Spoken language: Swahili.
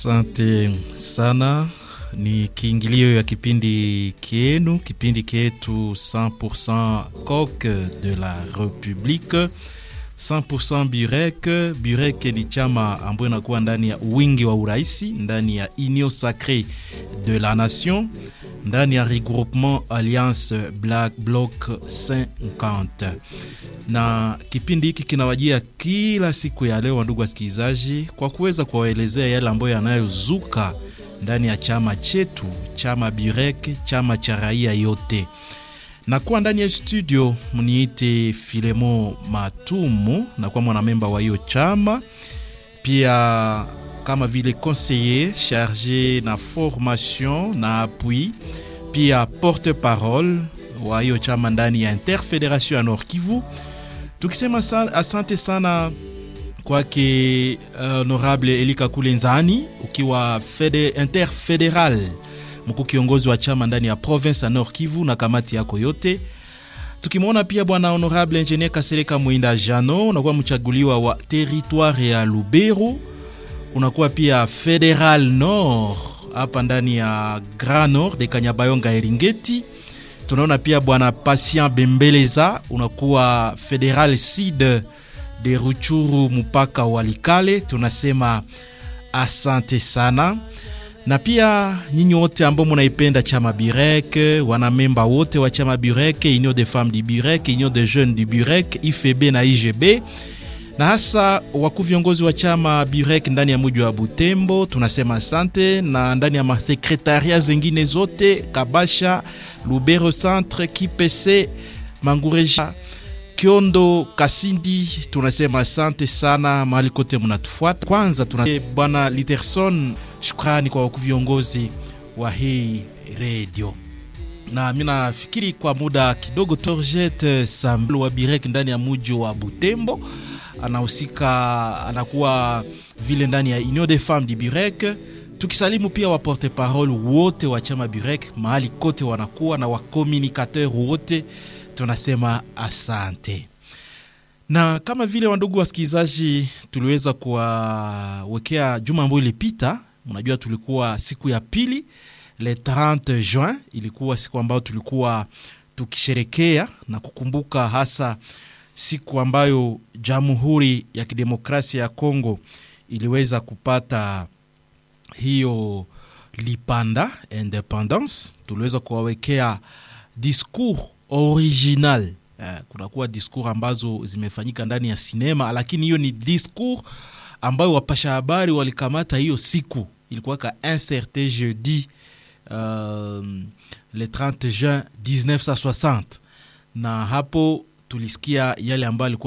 Asante sana. Ni kiingilio ya kipindi kienu, kipindi kietu 100% coq de la Republique 100% Burek. Burek ni chama ambayo inakuwa ndani ya wingi wa uraisi, ndani ya Union Sacrée de la Nation, ndani ya regroupement Alliance Black Bloc 50 na kipindi hiki kinawajia kila siku ya leo, ndugu wasikilizaji, kwa kuweza kuwaelezea yale ambayo yanayozuka ndani ya chama chetu, chama Burek, chama cha raia yote. Na kuwa ndani ya studio mniite Filemo Matumu, na kuwa mwanamemba wa hiyo chama, pia kama vile conseiller charge na formation na appui, pia porte parole wa hiyo chama ndani ya Interfederation ya Nord Kivu tukisema sa, asante sana kwake honorable Elika Kulenzani ukiwa fede, interfederal mkuu kiongozi wa chama ndani ya province ya Nord Kivu na kamati yako yote. Tukimwona pia bwana honorable engineer Kasereka Mwinda Jano, unakuwa mchaguliwa wa territoire ya Lubero, unakuwa pia federal nord hapa ndani ya Grand Nord de Kanyabayonga Eringeti tunaona pia bwana Patient Bembeleza unakuwa federal sud de Ruchuru mpaka Walikale, tunasema asante sana. Na pia nyinyi wote ambao munaipenda chama Burek, wanamemba wote wa chama Burek, Union des femmes du Burek, Union des jeunes du Burek, IFB na IGB na hasa wakuu viongozi wa chama Burek ndani ya mji wa Butembo, tunasema asante, na ndani ya masekretaria zingine zote Kabasha, Lubero Centre, Kipese, Mangureja, Kiondo, Kasindi, tunasema asante sana mahali kote mnatufuata. Kwanza tuna bwana Literson, shukrani kwa wakuu viongozi wa hii redio na mi nafikiri kwa muda kidogo Torjet Samblo wa Burek ndani ya mji wa Butembo anahusika anakuwa vile ndani ya Union des Femmes du Burek. Tukisalimu pia wa porte parole wote wa chama Burek mahali kote wanakuwa na wakomunikateur wote, tunasema asante. Na kama vile wandugu wasikilizaji, tuliweza kuwawekea juma ambayo ilipita, unajua tulikuwa siku ya pili le 30 juin, ilikuwa siku ambayo tulikuwa tukisherekea na kukumbuka hasa siku ambayo Jamhuri ya Kidemokrasia ya Kongo iliweza kupata hiyo lipanda independence. Tuliweza kuwawekea discours original eh, kunakuwa discours ambazo zimefanyika ndani ya sinema, lakini hiyo ni discours ambayo wapasha habari walikamata hiyo siku, ilikuwa ka inserte jeudi uh, le 30 juin 1960 na hapo tulisikia yale ambayo alikuwa